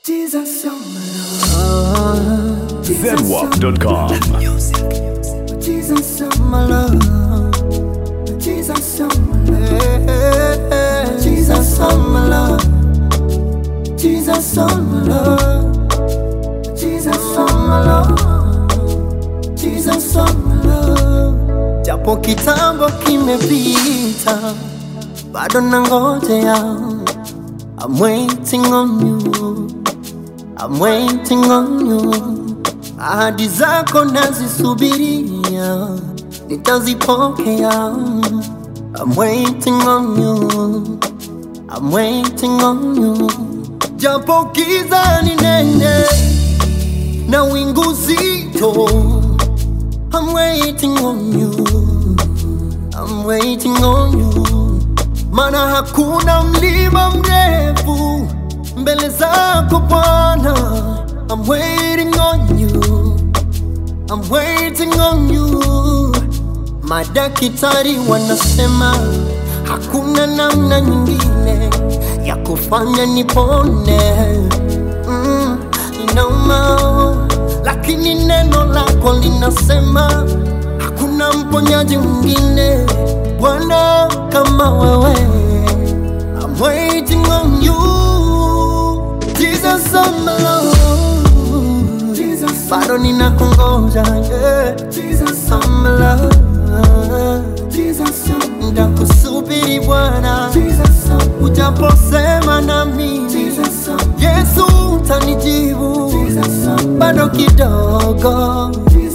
Jesus, you're my love. ZWAP.com. Jesus, you're my love. Jesus, you're my love. Jesus, you're my love. Jesus, you're my love. Jesus, you're my love. Jesus, you're my love. Japo kitambo kimepita, bado nangojea. I'm waiting on you. I'm waiting on you. Ahadi zako nazisubiria, nitazipokea. I'm waiting on you. I'm waiting on you. Japo giza ni nene na wingu zito. I'm waiting on you. I'm waiting on you. Mana hakuna mlima mrefu mbele zako Bwana. I'm waiting on you. I'm waiting on you. Madaktari wanasema hakuna namna nyingine ya kufanya nipone. Mm, inauma, lakini neno lako linasema hakuna mponyaji mwingine Bwana kama wewe. I'm waiting on you, Jesus on my love. Jesus, bado ninakungoja, yeah. Jesus on my love. Jesus, ndakusubiri Bwana, ujaposema na mimi, Yesu utanijibu, bado kidogo.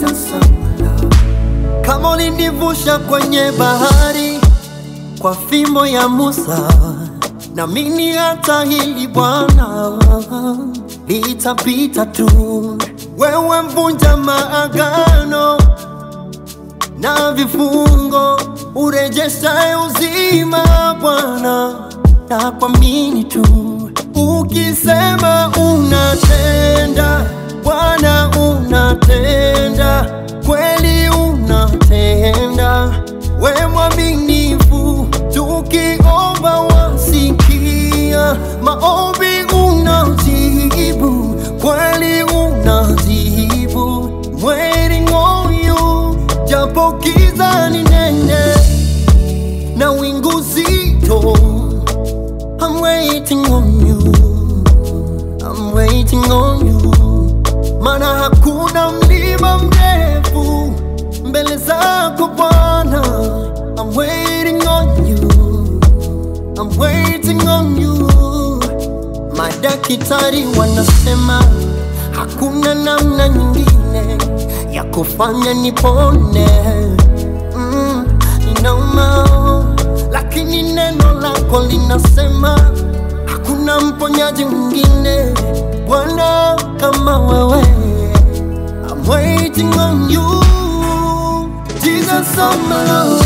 Kama ulinivusha kwenye bahari kwa fimbo ya Musa, na mimi hata hili Bwana litapita tu. Wewe mvunja maagano na vifungo, urejeshaye uzima Bwana, na kuamini tu. Ukisema unatenda, Bwana unatenda, kweli unatenda, we mwaminifu, tukiomba wasikia, maombi unajibu, kweli unajibu, waiting on you, japo giza ni nene na wingu zito, I'm waiting on you, I'm waiting on you, mana hakuna mlima mrefu mbele zako Bwana, I'm waiting on you, I'm waiting on you. Madaktari wanasema hakuna namna nyingine ya kufanya nipone. Mm, inauma, lakini neno lako linasema hakuna mponyaji mwingine Bwana kama wewe. I'm waiting on you, Jesus on my love.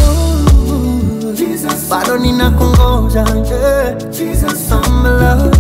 Bado ninakungoja, yeah. Jesus on my love.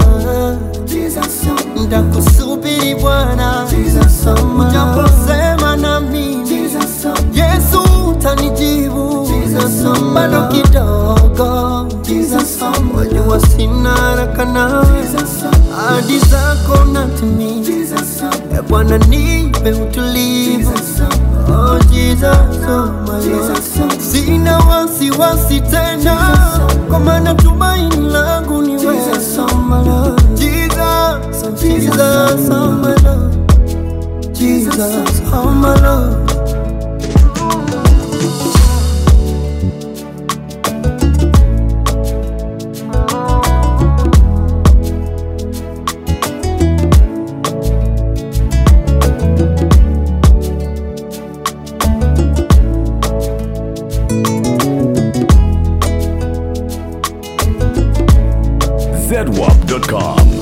Ndakusubiri Bwana, ujaposema na mimi, Yesu utanijibu, bado kidogo, wajua sina haraka nawe, ahadi zako natimiza, E Bwana nipe utulivu, oh Jesus, oh my Lord. Sina wasiwasi tena, kwa maana tumaini langu ni wewe, Jesus, oh my Lord. Jesus, Jesus, oh my Lord. Jesus, oh my Lord. ZWAP.com.